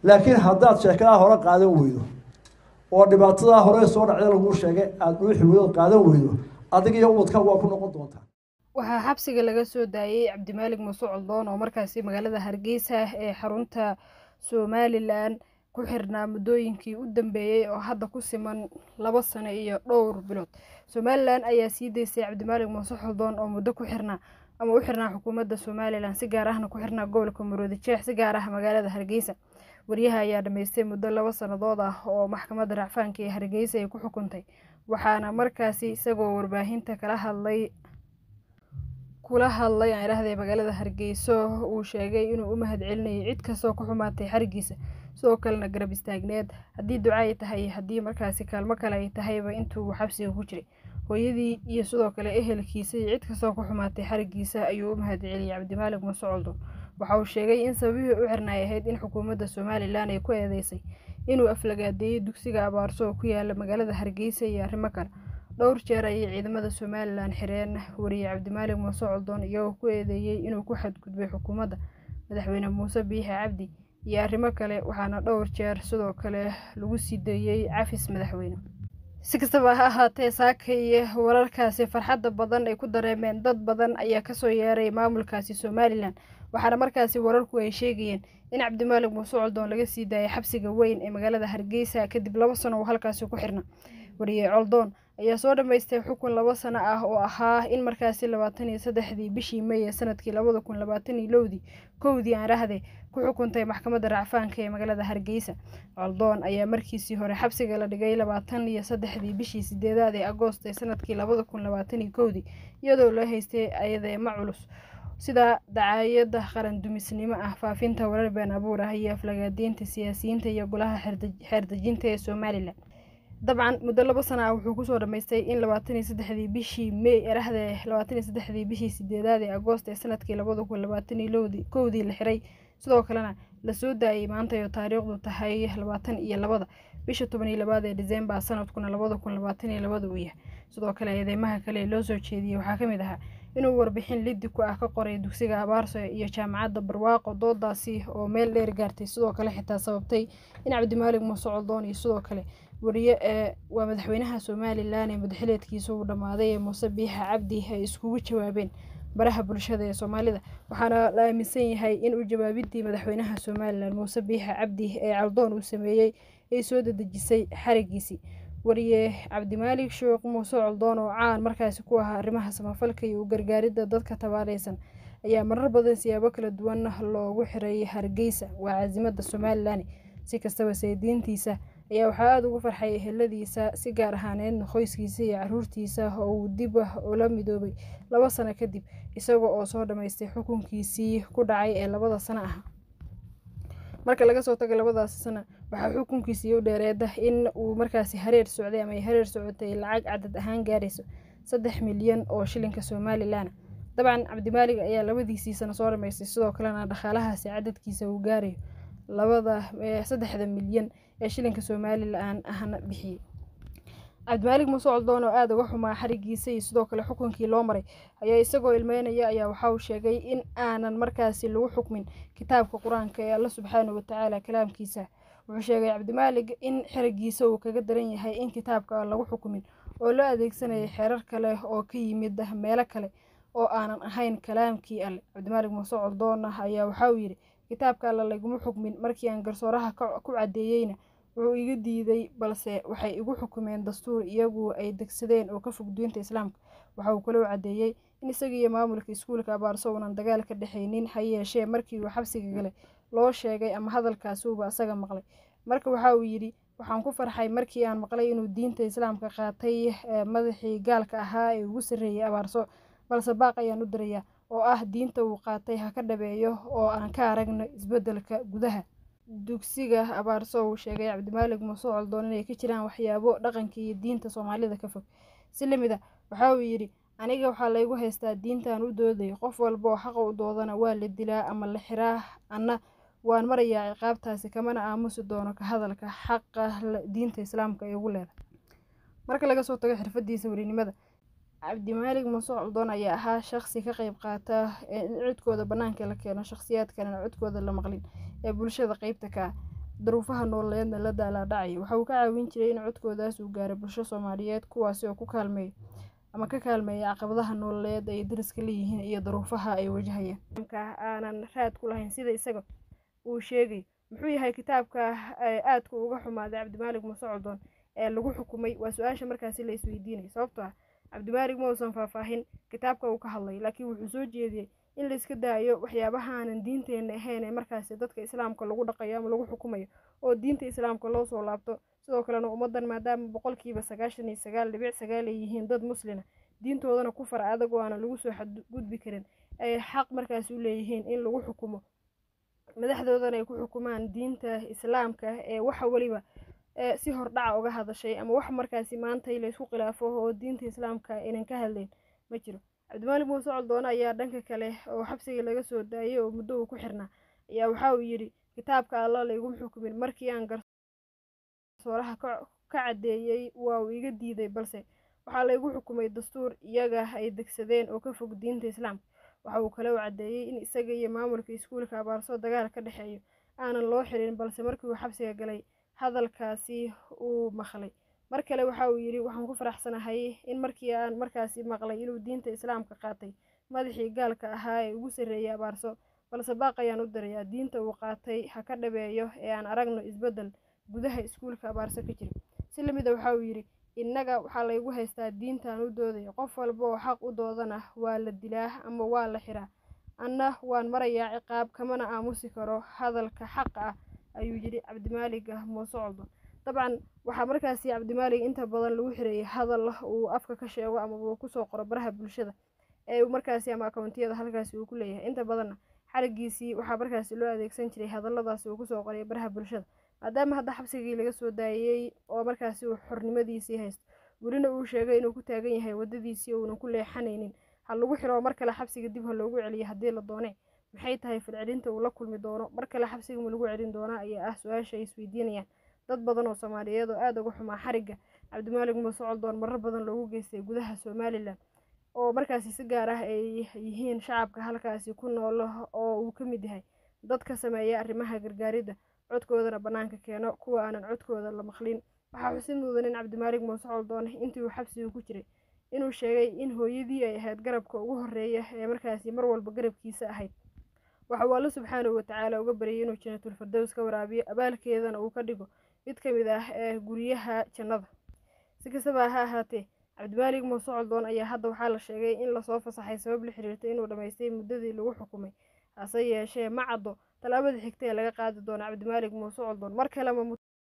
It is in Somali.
laakiin haddaad sheekadaa hore qaadan weydo oo dhibaatadaa hore soo dhacda laguu sheegay aada dhuuxi weydo qaadan weydo adiga iyo ubadka waa ku noqon doontaa waxaa xabsiga laga soo daayey cabdimaalig muuse coldoon oo markaasi magaalada hargeysa ee xarunta somalilan ku xirnaa muddooyinkii u dambeeyey oo hadda ku siman laba sano iyo dhowr bilood somalilan ayaa sii deysay cabdimaalig muuse coldoon oo muddo ku xirnaa ama u xirnaa xukuumadda somalilan si gaar ahna ku xirnaa gobolka maroodi jeex si gaar ah magaalada hargeysa waryaha ayaa dhammaystay muddo laba sannadood ah oo maxkamadda racfaanka ee hargeysa ay ku xukuntay waxaana markaasi isagoo warbaahinta kala hadlay kula hadlay aan idhaahday magaalada hargeyso uu sheegay inuu u mahad celinayay cid kastoo ku xumaatay xarigiisa sidoo kalena garab istaagneed haddii duca ay tahay haddii markaasi kaalmo kale ay tahayba intuu xabsiga ku jiray hooyadii iyo sidoo kale ehelkiisa iyo cid kastoo ku xumaatay xarigiisa ayuu u mahad celiyay cabdimaalig muuse coldoon waxa uu sheegay in sababihii u xirnaay ahayd in xukuumadda somalilan ay ku eedeysay inuu aflagaadeeyey dugsiga abaarso oo ku yaala magaalada hargeysa iyo arrimo kale dhowr jeer ayay ciidamada somalilan xireen wariye cabdimaalig muuse coldoon iyagoo ku eedeeyey inuu ku xadgudbay xukuumadda madaxweyne muuse biixi cabdi iyo arrimo kale waxaana dhowr jeer sidoo kale lagu sii deeyey cafis madaxweyne si kastaba ha ahaatee saaka iyo wararkaasi farxadda badan ay ku dareemeen dad badan ayaa kasoo yeeray maamulkaasi somalilan waxaana markaasi wararku ay sheegayeen in cabdimaalig muuse coldoon laga sii daayay xabsiga weyn ee magaalada hargeysa kadib laba sano uu halkaasi ku xirna wariye coldoon ayaa soo dhammaystay xukun laba sano ah oo ahaa in markaasi labaatan iyo saddexdii bishii may ee sanadkii labada kun labaatan iyo lowdii kowdii aan rahde ku xukuntay maxkamadda racfaanka ee magaalada hargeysa coldoon ayaa markiisii hore xabsiga la dhigay labaatan iyo saddexdii bishii sideedaad ee agoost ee sanadkii labada kun labaatan iyo kowdii iyadoo loo haystay ayadeema culus sida dacaayada qaran dumisnimo ah faafinta warar been abuur ah iyo aflagaadeynta siyaasiyiinta iyo golaha xeerdejinta ee somalilan dabcan muddo laba sana ah wuxuu kusoo dhammaystay in labaatan iyo saddexdii bishii may erahde labaatan iyo saddexdii bishii sideedaad ee agoost ee sanadkii labada kun labaatan iyo lowdii kowdii la xiray sidoo kalena lasoo daayay maanta oo taariikhdu tahay labaatan iyo labada bisha toban iyo labaad ee disembar sanadkuna labada kun labaatan iyo labada uu yahay sidoo kale eedeymaha kale ee loo soo jeediyey waxaa ka mid ahaa inuu warbixin liddi ku ah ka qoray dugsiga abaarso iyo jaamacadda barwaaqo doodaasi oo meel dheer gaartay sidoo kale xitaa sababtay in cabdimaalig muuse coldoon iyo sidoo kale wariye ee waa madaxweynaha somalilan ee madaxileedkiisa uu dhammaaday ee muuse biixa cabdi ay iskugu jawaabeen baraha bulshada ee soomaalida waxaana la aaminsan yahay in uu jawaabidii madaxweynaha somalilan muuse biixa cabdi ee caldoon uu sameeyey ay soo dadejisay xarigiisii wariye cabdimaalig sheekh muuse coldoon oo caan markaasi ku ahaa arrimaha samafalka iyo u gargaaridda dadka tabaaleysan ayaa marar badan siyaabo kala duwan loogu xiray hargeysa waa caasimada somalilan si kastaba saydiintiisa ayaa waxaa aada ugu farxay eheladiisa si gaar ahaaneedna qoyskiisa iyo caruurtiisa oo uu dib ula midoobay laba sano kadib isaga oo soo dhammaystay xukunkiisii ku dhacay ee labada sano ah marka laga soo tago labadaasi sano waxaa xukunkiisii u dheereeda in uu markaasi hareer socday ama ay hareer socotay lacag cadad ahaan gaarayso saddex milyan oo shilinka somalilan dabcan cabdimaalig ayaa labadiisii sano soo dhammaystay sidoo kalena dhaqaalahaasi cadadkiisa uu gaarayo labada saddexda milyan ee shilinka somalilan ahna bixiyey cabdimaalig muuse coldoon oo aada uga xumaa xarigiisa iyo sidoo kale xukunkii loo maray ayaa isagoo ilmeynaya ayaa waxa uu sheegay in aanan markaasi lagu xukmin kitaabka qur-aanka ee alla subxaana watacaala kalaamkiisa wuxuu sheegay cabdimaalig in xerigiisa uu kaga daran yahay in kitaabka aan lagu xukumin oo loo adeegsanayay xeerar kale oo ka yimid meelo kale oo aanan ahayn kalaamkii alle cabdimaalig muuse coldoon ayaa waxa uu yidhi kitaabka alle laguma xukmin markii aan garsooraha ku caddeeyeyna wuxuu iga diiday balse waxay igu xukumeen dastuur iyagu ay degsadeen oo ka fog diinta islaamka waxa uu kaloo caddeeyey in isaga iyo maamulka iskuulka abaarso uunan dagaal ka dhexaynin ha yeeshee markii uu xabsiga galay loo sheegay ama hadalkaasi uuba asaga maqlay marka waxa uu yidhi waxaan ku farxay markii aan maqlay inuu diinta islaamka qaatay madaxii gaalka ahaa ee ugu sarreeyey abaarso balse baaq ayaan u dirayaa oo ah diinta uu qaatay ha ka dhabeeyo oo aan ka aragno isbeddelka gudaha dugsiga abaarso uu sheegay cabdimaalig muuse coldoon inay ka jiraan waxyaabo dhaqanka iyo diinta soomaalida ka fog si lamid a waxa uu yidhi aniga waxaa laygu haystaa diintaan u dooday qof walba oo xaqa u doodana waa la dilaa ama la xiraa anna waan marayaa ciqaabtaasi kamana aamusi doono ka hadalka xaqa diinta islaamka ay ugu leedahay marka laga soo tago xirfadiisa werinimada cabdimaalig muuse coldoon ayaa ahaa shaqsi ka qeyb qaata in codkooda banaanka la keeno shakhsiyaad kalena codkooda la maqlin ee bulshada qeybta ka ah daruufaha nololeedna la daalaadhacaya waxa uu ka caawin jiray in codkoodaas uu gaaro bulsho soomaaliyeed kuwaasi oo ku kaalmeeya ama ka kaalmeeya caqabadaha nololeed ay dariska leeyihiin iyo daruufaha ay wajahayaan aanan raad ku lahayn sida isaga uu sheegay muxuu yahay kitaabka aadka uga xumaaday cabdimaalig muuse coldoon ee lagu xukumay waa su-aasha markaasi la isweydiinay sababtoo ah cabdimaalig ma uusan faahfaahin kitaabka uu ka hadlay laakiin wuxuu soo jeediyey in la iska daayo waxyaabahaanan diinteenna ahayn ee markaasi dadka islaamka lagu dhaqayo ama lagu xukumayo oo diinta islaamka loo soo laabto sidoo kalena ummaddan maadaama boqolkiiba sagaashan iyo sagaal dhibic sagaal ay yihiin dad muslina diintoodana ku far adag oo aanan lagu soo xadgudbi karin ay xaq markaasi u leeyihiin in lagu xukumo madaxdoodana ay ku xukumaan diinta islaamka ee waxa weliba si hordhaca uga hadashay ama wax markaasi maanta laysku khilaafo oo diinta islaamka aynan ka hadlayn ma jiro cabdimaalig muuse coldoone ayaa dhanka kale oo xabsiga laga soo daayay oo muddo uu ku xirnaa ayaa waxa uu yidhi kitaabka alla layguma xukumin markii aan garsooraha ka caddeeyey waa uu iga diiday balse waxaa laygu xukumay dastuur iyaga ay degsadeen oo ka fog diinta islaamka waxa uu kale u caddeeyey in isaga iyo maamulka iskuulka abaarso dagaal ka dhexeeyo aanan loo xirin balse markii uu xabsiga galay hadalkaasi uu maqlay mar kale waxa uu yidhi waxaan ku faraxsanahay in markii aan markaasi maqlay inuu diinta islaamka qaatay madaxii gaalka ahaa ee ugu sarreeyay abaarso balse baaq ayaan u dirayaa diinta uu qaatay ha ka dhabeeyo ee aan aragno isbeddel gudaha iskuulka abaarso ka jira si lamida waxa uu yidhi innaga waxaa laygu haystaa diintaan u doodayo qof walba oo xaq u doodana waa la dilaa ama waa la xiraa anna waan marayaa ciqaab kamana aamusi karo hadalka xaqa ah ayuu yidhi cabdimaalig muuse coldoon dabcan waxaa markaasi cabdimaalig inta badan lagu xireeyay hadal uu afka ka sheego ama uu kusoo qoro baraha bulshada ee markaasi ama akoontiyada halkaasi uu ku leeyahay inta badanna xarigiisii waxaa markaasi loo adeegsan jiray hadalladaasi uu kusoo qoray baraha bulshada maadaama hadda xabsigii laga soo daayey oo markaasi uu xornimadiisii haysto welina uu sheegay inuu ku taagan yahay waddadiisii uunan ku leexanaynin ha lagu xiro mar kale xabsiga dib ha loogu celiyo haddii la doone maxay tahay falcelinta uu la kulmi doono mar kale xabsiga ma lagu celin doonaa ayaa ah su-aasha ay isweydiinayaan dad badan oo soomaaliyeed oo aada uga xumaa xarigga cabdimaalig muuse coldoon marar badan loogu geystay gudaha somalilan oo markaasi si gaar ah ay yihiin shacabka halkaasi ku nool oo uu ka mid yahay dad ka sameeya arrimaha gargaaridda codkoodana bannaanka keeno kuwa aanan codkooda la maqlin waxaa xusid mudan in cabdimaalig muuse coldoon intii uu xabsiga ku jiray inuu sheegay in hooyadii ay ahayd garabka ugu horreeya ee markaasi mar walba garabkiisa ahayd waxa uu alle subxaanahu watacaala uga baryay inuu janatulfardows ka waraabiyo abaalkeedana uu ka dhigo mid ka mid ah ee guryaha jannada si kastaba ha ahaatee cabdimaalig muuse coldoon ayaa hadda waxaa la sheegay in lasoo fasaxay sabab la xiriirtay inuu dhammaystay muddadii lagu xukumay hase yeeshee ma caddo tallaabada xigta ee laga qaadi doono cabdimaalig muuse coldoon mar kalema